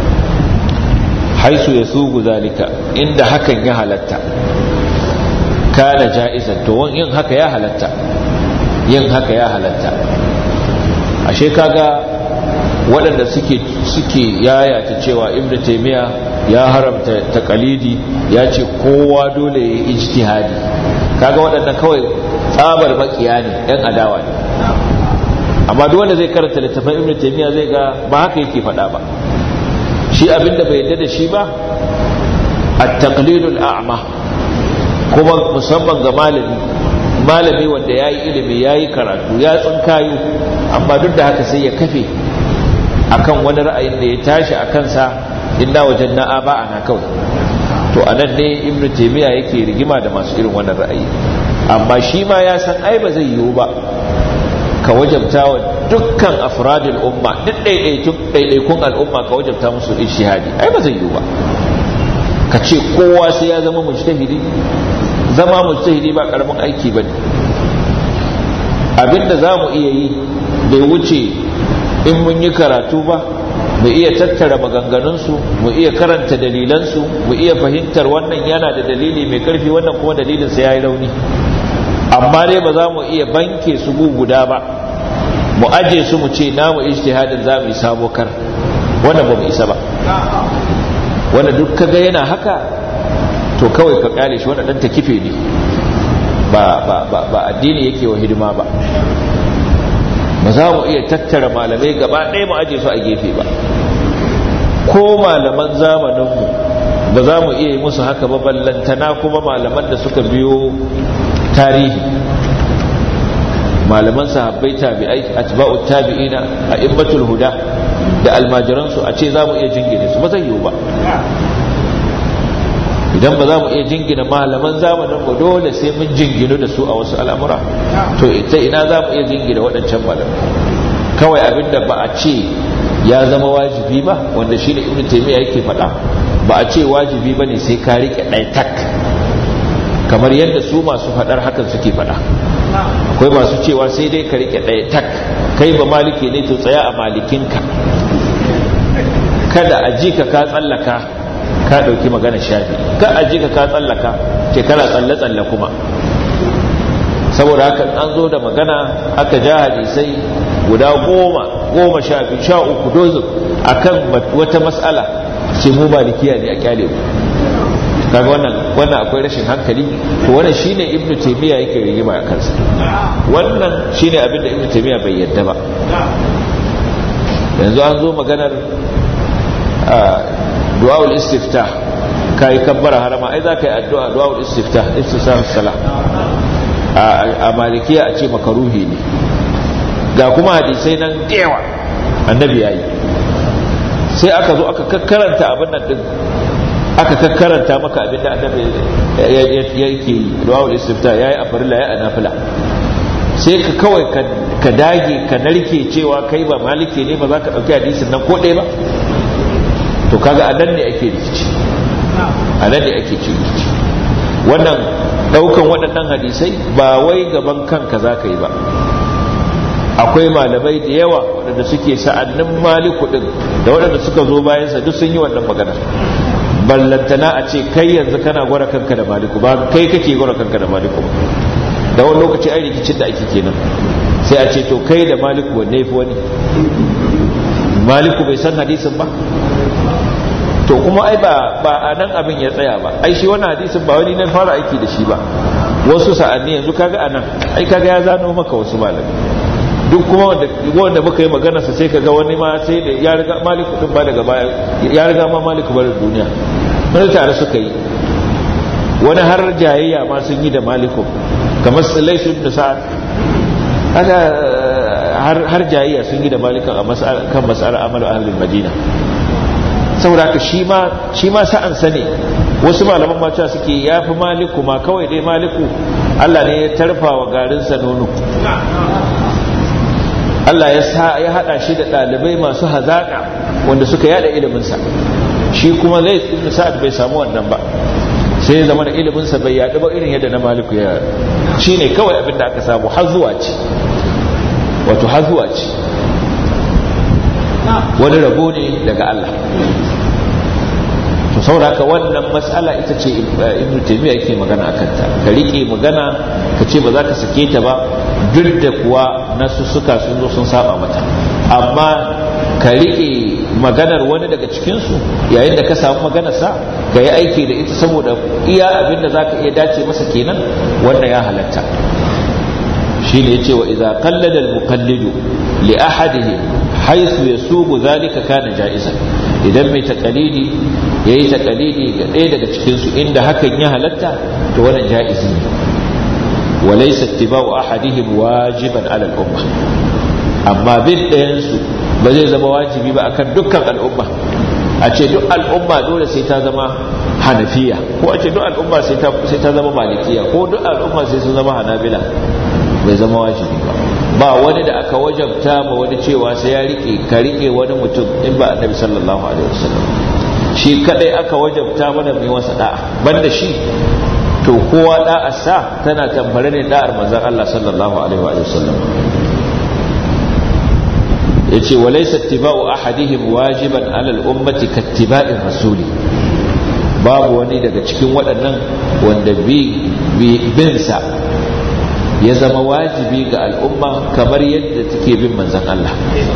haisu yasugu zalika inda hakan ya halatta kana ja'izan to yin haka ya halatta yin haka ya halatta ashe kaga waɗanda suke suke yayata cewa ibnu taymiya ya haramta taqalidi ya ce kowa dole ya ijtihadi kaga waɗannan kawai tsabar makiya ne ɗan adawa ne amma duk wanda zai karanta littafin ibnu taymiya zai ga ba haka yake faɗa ba shi abinda bai yarda da shi ba at-taqlidul a'ma kuma musamman ga malami malami wanda ya yi ilimi ya yi karatu ya tsinkayo amma duk da haka sai ya kafe akan wani ra'ayin da ya tashi a kansa inda wajen na'a ba ana kawai to a nan ne ibn taimiyya yake rigima da masu irin wannan ra'ayi amma shi ma ya san ai ba zai yiwu ba ka wajabta wa dukkan afradul umma duk ɗaiɗaikun al'umma ka wajabta musu ishihadi ai ba zai yiwu ba ka ce kowa sai ya zama mujtahidi zama mujtahidi ba karamin aiki bane abinda za mu iya yi bai wuce in mun yi karatu ba mu iya tattara maganganunsu mu iya karanta dalilansu mu iya fahimtar wannan yana da dalili mai karfi wannan kuma dalilinsa ya yi rauni amma dai ba za mu iya banke su guda ba mu aje su mu ce namu ijtihadin za mu yi sabo kar wannan ba mu isa ba wanda duk kaga yana haka to kawai ka kyale shi wanda dan ta kife ne ba ba ba ba addini yake wa hidima ba ba za mu iya tattara malamai gaba ɗaya mu aje su a gefe ba ko malaman zamaninmu ba za mu iya yi musu haka ba ballantana kuma malaman da suka biyo tarihi malaman sahabbai tabi'ai atba'u tabi'ina a immatul huda da almajiransu a ce za mu iya jingine su ba zai yiwu ba idan ba za mu iya jingina malaman zamanin mu dole sai mun jinginu da su a wasu al'amura to ita ina za mu iya jingina waɗancan malamai kawai abinda ba a ce ya zama wajibi ba wanda shi ne ibn taymiya yake faɗa ba a ce wajibi ba ne sai ka riƙe ɗaya tak kamar yadda su masu faɗar hakan suke faɗa akwai masu cewa sai dai ka riƙe ɗaya tak kai ba maliki ne to tsaya a malikinka kada a ji ka ka tsallaka ka ɗauki magana shafi ka a ji ka ka tsallaka ce kana tsalle-tsalle kuma saboda haka an zo da magana aka ja hadisai guda goma goma sha biyu sha uku dozin akan wata matsala ce mu malikiya ne a kyale mu kaga wannan wannan akwai rashin hankali to wannan shine ibnu taymiya yake rigima a kansa wannan shine abin da ibnu taymiya bai yadda ba yanzu an zo maganar du'aul istiftah kai kabbara harama ai za ka yi addu'a du'aul istiftah istisar salah a malikiya a ce makaruhi ne ga kuma hadisai nan dewa annabi yayi sai aka zo aka kakkaranta abin nan din aka kakkaranta maka abin da annabi yake du'aul istiftah yayi a farilla yayi a nafila sai ka kawai ka dage ka narke cewa kai ba maliki ne ba za ka ɗauki hadisin nan ko ɗaya ba to kaga a nan ne ake rikici a nan ne ake ci rikici wannan ɗaukan waɗannan hadisai ba wai gaban kanka za ka yi ba akwai malamai da yawa waɗanda suke sa'annin maliku ɗin da waɗanda suka zo bayansa duk sun yi wannan magana ballantana a ce kai yanzu kana gwara kanka da maliku ba kai kake gwara kanka da maliku ba da wani lokaci ai rikicin da ake kenan sai a ce to kai da maliku wanne fi wani maliku bai san hadisin ba to kuma ai ba ba a nan abin ya tsaya ba ai shi wannan hadisin ba wani na fara aiki da shi ba wasu sa'anni yanzu kaga anan ai kaga ya zano maka wasu malami duk kuma wanda wanda muka yi magana sa sai kaga wani ma sai da ya riga maliku din ba daga baya ya riga ma maliku bar duniya mun tare suka yi wani har jayayya ma sun yi da maliku kamar laisu ibn sa'ad haka har jayayya sun yi da malikan a kan mas'alar amalu ahlul madina saboda ka shi ma shi ma sa'an sane wasu malaman ma cewa suke yafi maliku ma kawai dai maliku Allah ne ya tarfa wa garinsa nono Allah ya sa ya hada shi da dalibai masu hazaka wanda suka yada ilimin sa shi kuma zai ibn sa'ad bai samu wannan ba sai zama da iliminsa bai yaɗu ba irin yadda na maliku ya shi ne kawai abin da aka samu hazuwa ce wato hazuwa ce wani rabo ne daga Allah to sauraka wannan matsala ita ce ibn taymiya yake magana akan ta ka rike magana ka ce ba za ka sake ta ba duk da kuwa nasu suka sun zo sun saba mata amma ka rike maganar wani daga cikinsu yayin da ka samu maganarsa ka yi aiki da ita saboda iya abin da za ka iya dace masa kenan wanda ya halatta shi ne ce wa iza kallada al-muqallidu li ahadihi haythu yasubu zalika kana ja'izan idan mai taqalidi yayi taqalidi ga ɗaya daga cikin su inda hakan ya halatta to wannan ja'izi ne wa laysa ittiba'u ahadihim wajiban 'ala al-umma amma bin ɗayan su ba zai zama wajibi ba akan dukkan al'umma a ce duk al'umma dole sai ta zama hanafiya ko a ce duk al'umma sai ta zama malikiya ko duk al'umma sai sun zama hanabila bai zama wajibi ba ba wani da aka wajabta ma wani cewa sai ya rike ka rike wani mutum in ba annabi sallallahu alaihi wasallam shi kadai aka wajabta mana mai wasa da'a banda shi to kowa da'a sa tana tambare ne da'ar manzon Allah sallallahu alaihi wasallam yace walaysa ittiba'u ahadihim wajiban 'ala al-ummati kattiba'ir rasuli babu wani daga cikin waɗannan wanda bi bin sa ya zama wajibi ga al'umma kamar yadda take bin manzon Allah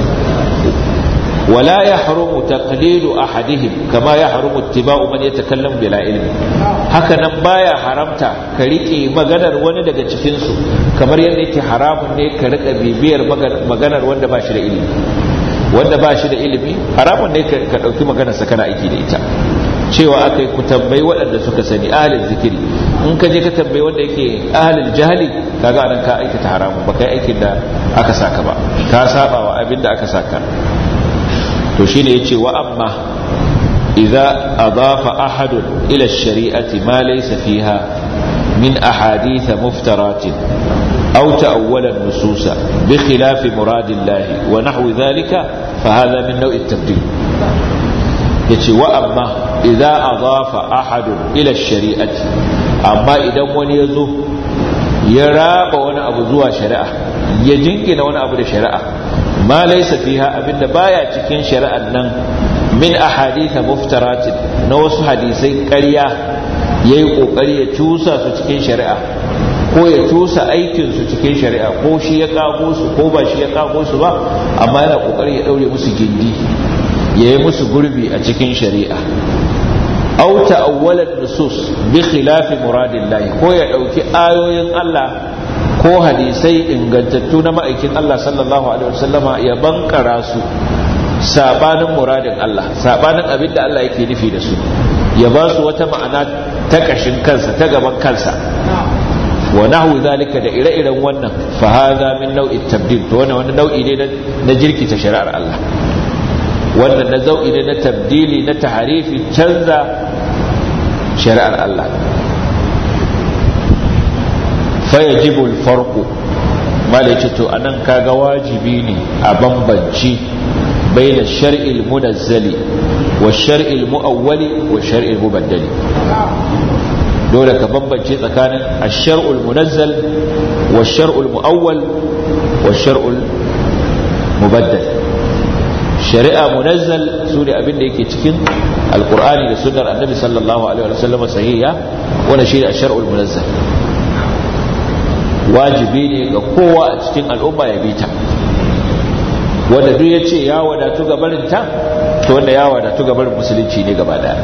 ولا يحرم تقليد أحدهم كما يحرم اتباع من يتكلم بلا علم hakanan baya haramta ka rike maganar wani daga cikinsu kamar yadda yake haramun ne ka rika bibiyar maganar wanda ba shi da ilimi wanda ba shi da ilimi haramun ne ka ɗauki maganarsa kana aiki da ita cewa aka yi ku tambayi waɗanda suka sani ahalin zikiri in ka je ka tambayi wanda yake ahalin jahili kaga anan ka aikata haramun ba kai aikin da aka saka ba ka saba wa abin da aka saka to shine yace wa amma idza adafa ahadun ila ash-shari'ati ma laysa fiha min ahadith muftaratin aw ta'awwala an-nusus bi khilaf murad Allah wa nahwi dhalika fa hadha min naw' at-tabdil yace wa amma idza adafa ahadun ila ash-shari'ati amma idan wani yazo ya raba wani abu zuwa shari'a ya jingina wani abu da shari'a ma laysa fiha abinda baya cikin shari'an nan min ahaditha muftaratin na wasu hadisai ƙarya yayi kokari ya cusa su cikin shari'a ko ya cusa aikin su cikin shari'a ko shi ya kago su ko ba shi ya kago su ba amma yana kokari ya daure musu gindi yayi musu gurbi a cikin shari'a aw ta'awwala nusus bi khilafi muradillah ko ya dauki ayoyin Allah ko hadisai ingantattu na ma'aikin Allah sallallahu alaihi wasallama ya bankara su sabanin muradin Allah sabanin abin da Allah yake nufi da su ya ba su wata ma'ana ta kashin kansa ta gaban kansa wa nahwu zalika da ire-iren wannan fa hadha min nau'i tabdil to wannan wani nau'i ne na jirkita shari'ar Allah wannan na zau'i ne na tabdili na taharifi canza shari'ar Allah fa yajibu al-farqu malai to anan kaga wajibi ne a bambanci baina shar'il munazzali wa shar'il muawwali wa shar'il mubaddali dole ka bambance tsakanin ash-shar'ul munazzal wa shar'ul muawwal wa shar'ul mubaddal shari'a munazzal su ne abin da yake cikin alkur'ani da sunnar annabi sallallahu alaihi wa sallam sahiha wannan shi ne shar'ul munazzal wajibi ne ga kowa a cikin al'umma ya bi ta wanda duk ya ce ya wadatu ga barin ta to wanda ya wadatu ga barin musulunci ne gaba daya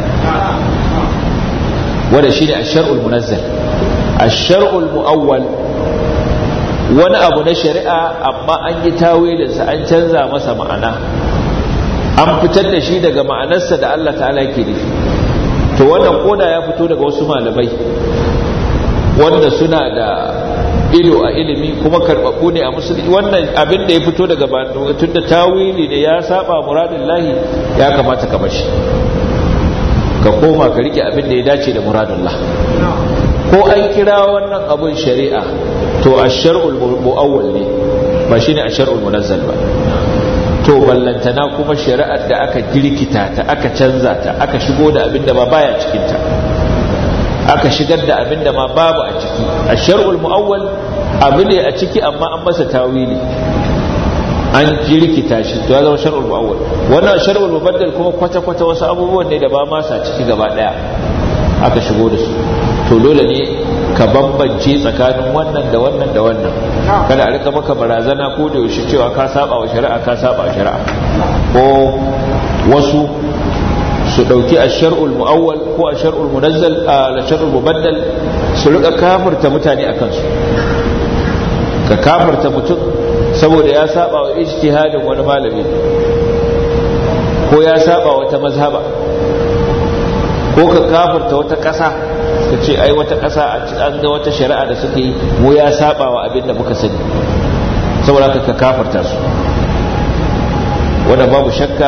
wanda shi ne shar'ul munazzal shar'ul mu'awwal wani abu na shari'a amma an yi tawilinsa an canza masa ma'ana an fitar da shi daga ma'anarsa da Allah ta'ala yake nufi to wannan koda ya fito daga wasu malamai wanda suna da ido a ilimi kuma karɓaɓɓu ne a musulmi wannan abin da ya fito daga tun da tawili ne ya saba muradin lahi ya kamata ka bashi ka koma ka rike abin da ya dace da muradin lah ko an kira wannan abun shari'a to a shar'ul mu'awwal ne ba shine a shar'ul munazzal ba to ballantana kuma shari'ar da aka girkita ta aka canza ta aka shigo da abin da ba baya cikin ta aka shigar da abin da ma babu a ciki a shar'ul mu'awwal abu ne a ciki amma an masa tawili an jirkita shi to ya zama shar'ul mu'awwal wannan shar'ul mubaddal kuma kwata kwata wasu abubuwan ne da ba ma sa ciki gaba daya aka shigo da su to dole ne ka bambance tsakanin wannan da wannan da wannan kada a rika maka barazana ko da yaushe cewa ka saba wa shari'a ka saba wa shari'a ko wasu su dauki ash-shar'ul mu'awwal ko ash-shar'ul munazzal al-shar'ul mubaddal su rika kafirta mutane akan su ka kafirta mutum saboda ya saba wa ijtihadin wani malami ko ya saba wata mazhaba ko ka kafirta wata ƙasa ka ce ai wata ƙasa an ga wata shari'a da suke yi mu ya saba wa abin da muka sani saboda ka kafirta su wanda babu shakka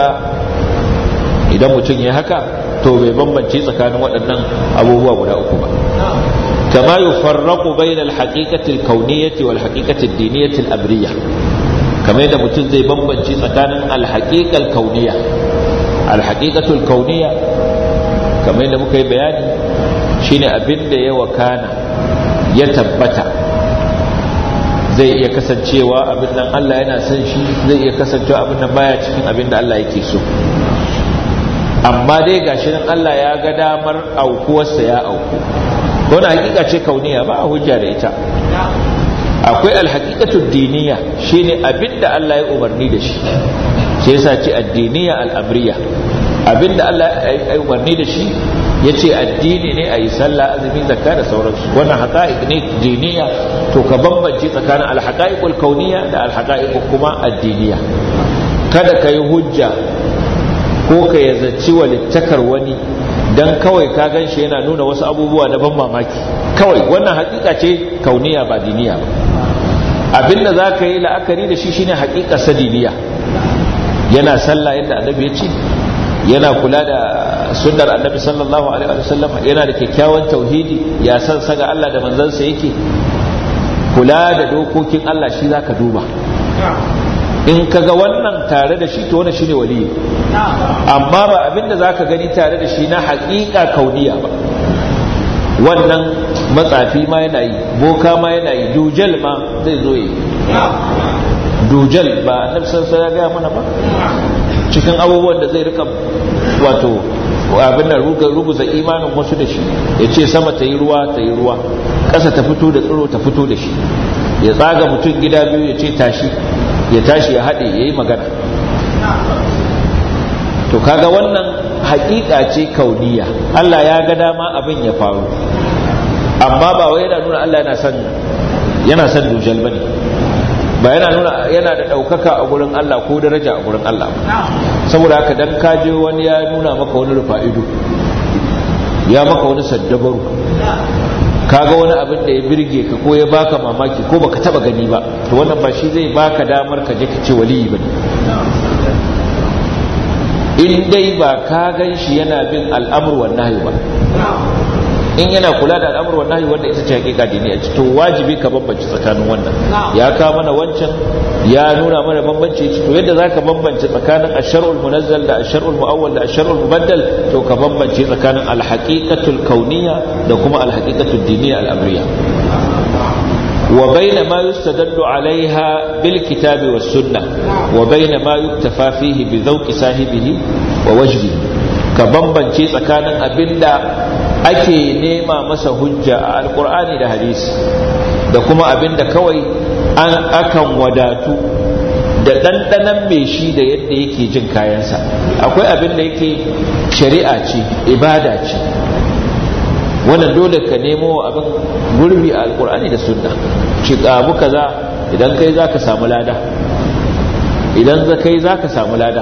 idan mutum ya haka to bai bambance tsakanin waɗannan abubuwa guda uku ba kama yufarraqu bayna al-haqiqati al-kawniyyati wal haqiqati ad-diniyyati al-amriyya kamar yadda mutum zai bambance tsakanin al-haqiqa al-kawniyya al-haqiqatu al-kawniyya kamar yadda muka yi bayani shine abin da ya wakana ya tabbata zai iya kasancewa abin nan Allah yana son shi zai iya kasancewa abin nan baya cikin abin da Allah yake so amma dai gashi nan Allah ya ga damar aukuwarsa ya auku wani hakika ce kauniya ba a hujja da ita akwai alhaqiqatu diniya shine abin da Allah ya umarni da shi shi yasa ce addiniya al'amriya abin da Allah ya umarni da shi ya ce addini ne a yi sallah azumi zakka da sauransu wannan haƙa'iq ne diniya to ka bambance tsakanin alhaƙa'iqul kauniya da alhaƙa'iqul kuma addiniya kada ka yi hujja ko ka yazaci walittakar wani dan kawai ka gan shi yana nuna wasu abubuwa na ban mamaki kawai wannan haƙiƙa ce kauniya ba diniya ba abinda za ka yi la'akari da shi shine haƙiƙa sadiniya yana sallah yadda annabi ya ce yana kula da sunnar annabi sallallahu alaihi wa sallam yana da kyakkyawan tauhidi ya san saga Allah da manzansa yake kula da dokokin Allah shi zaka duba in kaga wannan tare da shi to wannan shine wali amma ba abinda zaka gani tare da shi na haƙiƙa kauniya ba wannan matsafi ma yana yi boka ma yana yi dujal ma zai zo yi dujal ba annabi sallallahu alaihi ya gaya mana ba cikin abubuwan da zai rika wato abin nan ruguza imanin wasu da shi ya ce sama ta yi ruwa ta yi ruwa ƙasa ta fito da tsiro ta fito da shi ya tsaga mutum gida biyu ya ce tashi ya tashi ya haɗe ya yi magana to kaga wannan haƙiƙa ce kauniya Allah ya ga dama abin ya faru amma ba wai yana nuna Allah yana son yana son dujal bane ba yana nuna yana da ɗaukaka a gurin Allah ko daraja a gurin Allah saboda haka dan kaje wani ya nuna maka wani rufa ido ya maka wani saddabaru kaga wani abin da ya birge ka ko ya baka mamaki ko baka taba gani ba to wannan ba shi zai baka damar ka je ka ce waliyi bane in dai ba ka gan shi yana bin al'amur wa nahyi ba in yana kula da al'amur wa nahyi wanda ita ce hakika dini a to wajibi ka bambance tsakanin wannan ya ka mana wancan ya nuna mana bambanci to yadda zaka bambance tsakanin ash-shar'ul munazzal da ash-shar'ul muawwal da ash-shar'ul mubaddal to ka bambance tsakanin al-haqiqatul kauniyya da kuma al-haqiqatul diniyya al-amriyya وبين ما يستدل عليها بالكتاب والسنة وبين ما يكتفى فيه بذوق صاحبه ووجهه كبنبن شيء سكان أبدا ake nema masa hujja a alkur'ani da hadisi da kuma abinda kawai an akan wadatu da ɗanɗanan mai shi da yadda yake jin kayansa akwai abin da yake shari'a ce ibada ce wannan dole ka nemo abin gurbi a alkur'ani da sunna shi abu kaza idan kai za ka samu lada idan za kai za ka samu lada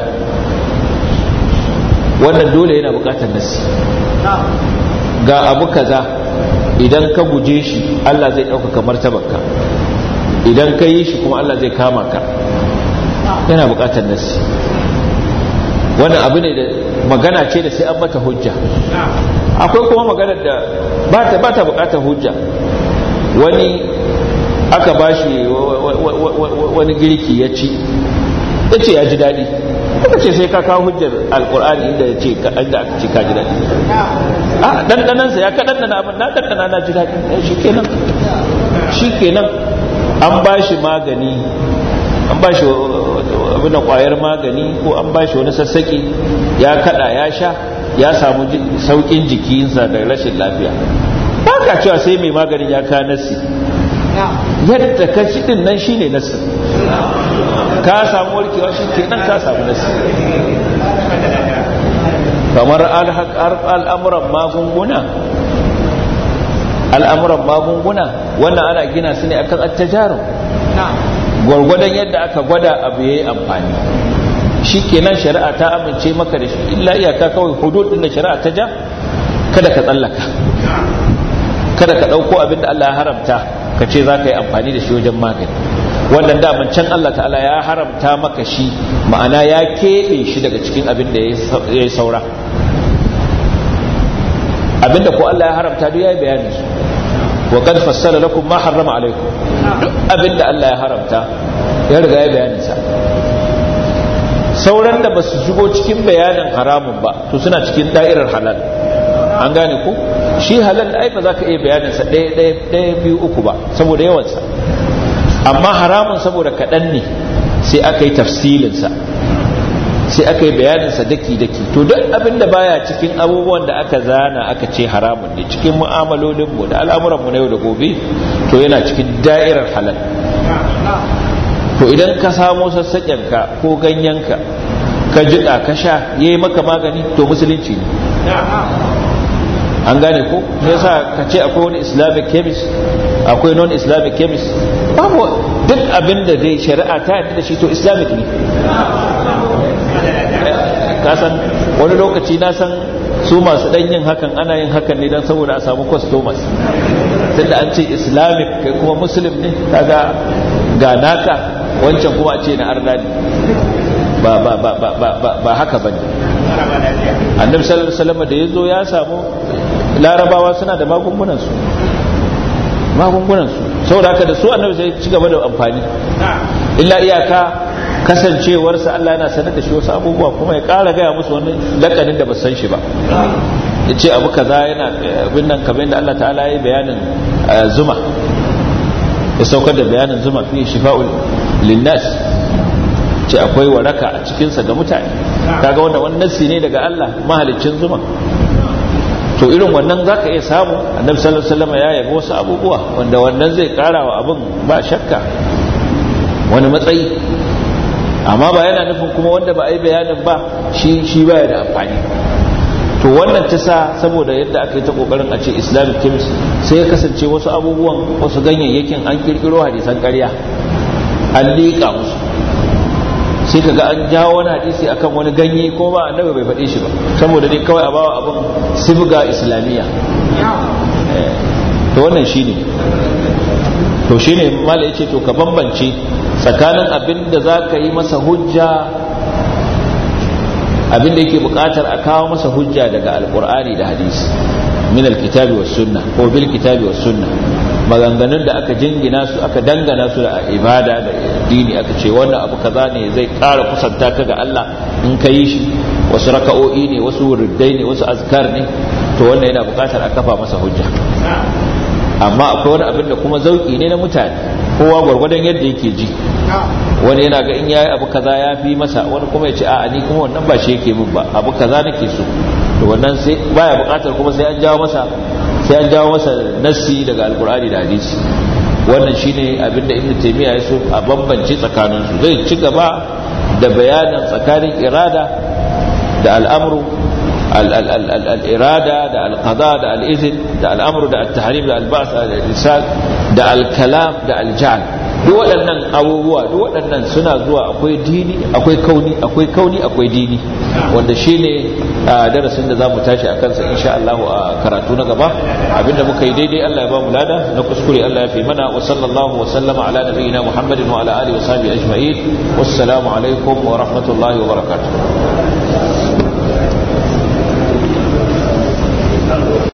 wannan dole yana bukatar nasi ga abu kaza idan ka guje shi Allah zai ɗaukaka martabarka idan ka yi shi kuma Allah zai kama ka yana bukatar nasi wannan abu ne da magana ce da sai an mata hujja akwai kuma maganar da ba ta ba ta bukatar hujja wani aka bashi wani girki ya ci ya ce ya ji daɗi aka ce sai ka kawo hujjar alkur'ani inda ya ce inda aka ce ka ji daɗi a ɗanɗanansa ya ka ɗanɗana abin na ɗanɗana na ji daɗi shi kenan shi kenan an bashi magani an bashi abin da ƙwayar magani ko an bashi wani sassaƙi ya kaɗa ya sha ya samu saukin jikinsa da rashin lafiya ba ka cewa sai mai maganin ya ka nasi yadda ka ci din nan shine nasi ka samu warkewa shi ke nan ka samu nasi kamar al'amuran magunguna al'amuran magunguna wannan ana gina su ne akan attajaru gwargwadon yadda aka gwada abu ya yi amfani shi kenan shari'a ta amince maka da shi illa iyaka kawai hudud din da shari'a ta ja kada ka tsallaka kada ka ɗauko abin da Allah ya haramta ka ce za ka yi amfani da shi wajen magani wannan daman can Allah ta'ala ya haramta maka shi ma'ana ya keɓe shi daga cikin abin da ya yi saura abin da ko Allah ya haramta duk ya yi bayanin su wa qad fassala lakum ma harrama alaikum duk abin da Allah ya haramta ya riga ya bayanin sa sauran da ba su shigo cikin bayanin haramun ba to suna cikin da'irar halal an gane ko shi halal ai ba za ka iya bayaninsa ɗaya ɗaya ɗaya biyu uku ba saboda yawansa amma haramun saboda kaɗan ne sai aka yi tafsilinsa sai aka yi bayaninsa daki-daki to duk abin da baya cikin abubuwan da aka zana aka ce haramun ne cikin mu'amalolinmu da al'amuranmu na yau da gobe to yana cikin da'irar halal to idan ka samo sassaƙenka ko ganyenka ka jiƙa ka sha ya yi maka magani to musulunci ne an gane ko me yasa ka ce akwai wani islamic chemist akwai non islamic chemist babu duk abin da dai shari'a ta yadda da shi to islamic ne ka san wani lokaci na san su masu dan yin hakan ana yin hakan ne don saboda a samu customers tunda an ce islamic kai kuma muslim ne kaga ga naka wancan kuma a ce na arna ne ba ba ba ba ba ba haka bane annabi sallallahu alaihi wasallam da yazo ya samu larabawa suna da magungunan su magungunan su saboda haka da su annabi sai ci gaba da amfani illa iyaka kasancewarsa Allah yana sanar da shi wasu abubuwa kuma ya ƙara gaya musu wani lakanin da ba san shi ba ya ce abu kaza yana abin nan kamar yadda Allah ta'ala ya yi bayanin zuma ya saukar da bayanin zuma fi shifa'ul linnas ce akwai waraka a cikinsa ga mutane kaga wanda wani nassi ne daga Allah mahalicin zuma to irin wannan zaka iya samu annabi sallallahu alaihi wasallam ya yabi wasu abubuwa wanda wannan zai kara wa abin ba shakka wani matsayi amma ba yana nufin kuma wanda ba a yi bayanin ba shi shi baya da amfani to wannan ta sa saboda yadda aka yi ta kokarin a ce islamic chemist sai ya kasance wasu abubuwan wasu ganyayyakin an kirkiro hadisan ƙarya an liƙa musu sai kaga an jawo wani hadisi akan wani ganye ko ba annabi bai faɗe shi ba saboda dai kawai a bawa abin sibga islamiyya to wannan shine to shine mala yace to ka bambance tsakanin abin da za ka yi masa hujja abin da yake buƙatar a kawo masa hujja daga alƙur'ani da hadisi min alkitabi was sunna ko bil kitabi was sunna maganganun da aka jingina su aka dangana su da ibada da dini aka ce wannan abu kaza ne zai ƙara kusanta ka ga Allah in ka yi shi wasu raka'o'i ne wasu wurdai ne wasu azkar ne to wannan yana buƙatar a kafa masa hujja amma akwai wani abin da kuma zauki ne na mutane kowa gwargwadon yadda yake ji wani yana ga in yayi abu kaza ya fi masa wani kuma ya ce a'a ni kuma wannan ba shi yake min ba abu kaza nake so to wannan sai baya buƙatar kuma sai an jawo masa sai an jawo masa nassi daga alkur'ani da hadisi wannan shine abinda ibn taymiya ya so a bambance tsakanin su zai ci gaba da bayanin tsakanin irada da al'amru al-irada da al-qada da al-izn da al'amru da at-tahrim da al-ba's da al-irsal da al-kalam da al-ja'l duk waɗannan abubuwa duk waɗannan suna zuwa akwai dini akwai kauni akwai kauni akwai dini wanda shine darasin da zamu tashi akan sa insha Allah a karatu na gaba abinda muka yi daidai Allah ya ba mu lada na kuskure Allah ya fi mana wa sallallahu wa sallama ala nabiyyina Muhammadin wa ala alihi wa sahbihi ajma'in wassalamu alaikum wa rahmatullahi wa barakatuh